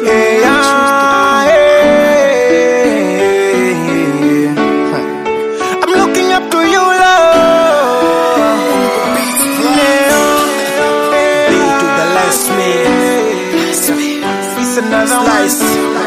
Yeah, yeah. I'm looking up to you, Lord. Yeah. B to the last man. It's another Slice.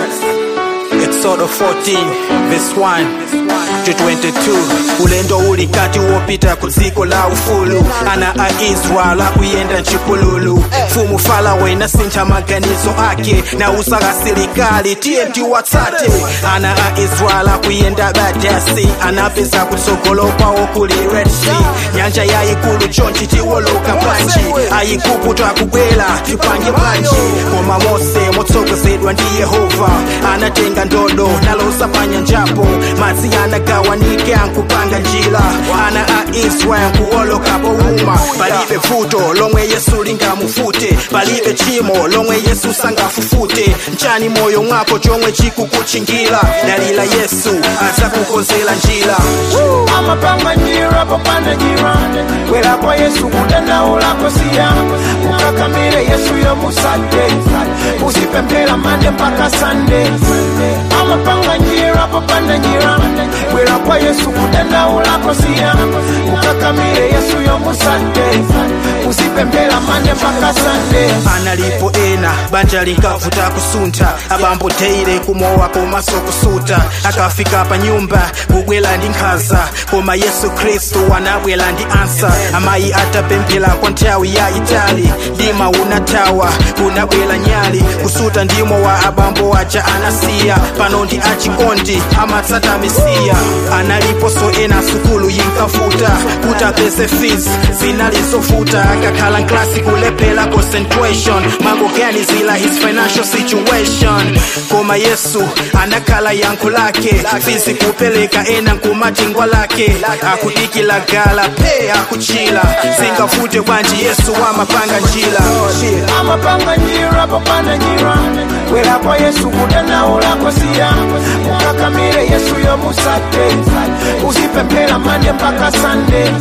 one. Exodus 14 verse 1 to 22 ulendo uli kati wopita ku dziko la ufulu ana a israel akuyenda mchipululu mfumu farawo inasintha maganizo ake na usaka silikali tiye tiwatsate ana a israel akuyenda badasi anapeza kutsogolo kwawo kuli red sea nyanja yayikulu chonchi tiwoloka bwanji ayikupu twakubwera tipange bwanji koma mose motsogozedwa ndi yehova anatenga ndodo nalosa panyanjapo madzi anagawanika nkupanga njira ana a israel kuwoloka powuma palibe vuto lomwe yesu lingamufute palibe chimo lomwe yesu sangafufute mchani moyo mwako chomwe chikukutchingira dalila yesu adzakukonzera njira amapanga njira popanda njira kwera kwa yesu kudandaulako siya ukakamire yesu yomusade uzipempera mande mpaka sande amapanga njira popanda njira kwera kwa yesu kudandaulako siya ukakamire yesu yomusade uzipempera mande mpaka sande analipo ena banja linkavuta kusuntha abambo teire kumowa komanso kusuta akafika pa nyumba kubwera ndi nkhanza koma yesu khristu anabwera ndi ansa amayi atapemphera kwa nthawi yayitali mdima unathawa kunabwera nyali kusuta ndimo wa abambo aja anasiya pano ndi achikondi amatsata mesiya analiponso ena sukulu yinkavuta kuti apeze fees zinali zovuta akakhala nklasi kulephera concentration mangoganizira his financial situation koma yesu anakhala yankho lake fizi kupereka ena nkumatingwa lake akudikila gala pe akuchila singavute bwanji yesu amapanga njira amapanga njira popanda njira kwera kwa yesu kudandaulako siya ukakamire yesu yomusade uzipempera mande mpaka sande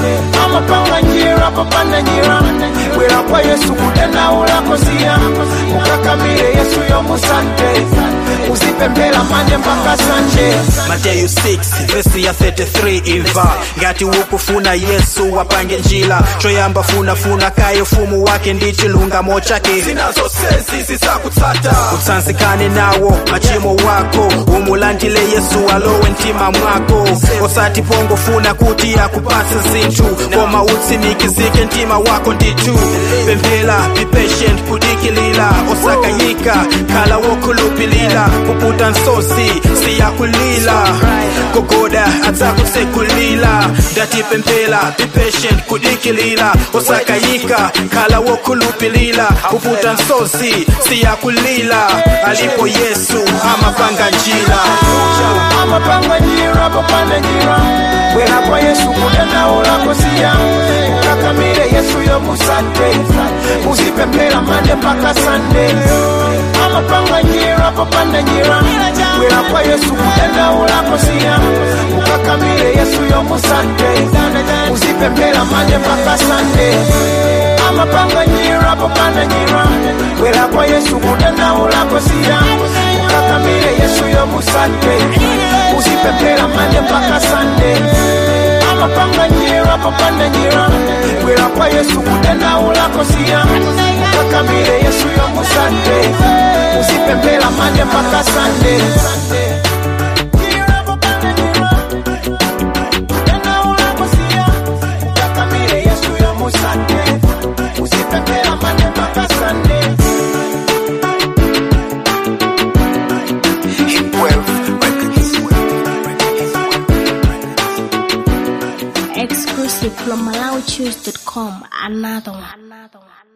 amapanga njira popanda njira kwera kwa yesu kudandaulako siya ukakamire yesu yomusade uzipempera mande mpaka sande mateyu 6 vesi ya 33 imva ngati ukufuna yesu wapange njira choyamba funafuna kaye ufumu wake ndi chilungamo chake zinazonsezi zizakutsata utsanzikane nawo machimo wako umulandile yesu alowe mtima mwako osati pongofuna kuti akupatse zinthu koma utsimikizike mtima wako ndithu pemphera be patient kudikilira osakayika khala wokhulupilira kuputa nsozi siyakulila gogoda adzakutsekulila ndatipemphera be patient kudikilira osakayika khala wokhulupilira kuputa nsozi siyakulila alipo yesu amapanga njira amapanga njira popanda njira kwera kwa yesu kudandaulako siya ukakamire yesu yomusade uzipempera mande mpaka sande amapanga njira popanda njira kwera kwa yesu kudandaulako siya ukakamire yesu yomusade uzipempera mande mpaka sande amapanga njira popanda njira kwera kwa yesu kudandaulako siya ukakamire yesu yomusade uzipempera mande mpaka sande amapanga njira popanda njira kwera kwa yesu kudandaulako siya ukakamire yesu yomusade uzipempera mande mpaka sande Njira popanda njira, kudandaulako siya, ukakamire Yesu yomusade uzipempera mande mpaka sande Exclusive from MalawiChoose.com. Another one. Another one.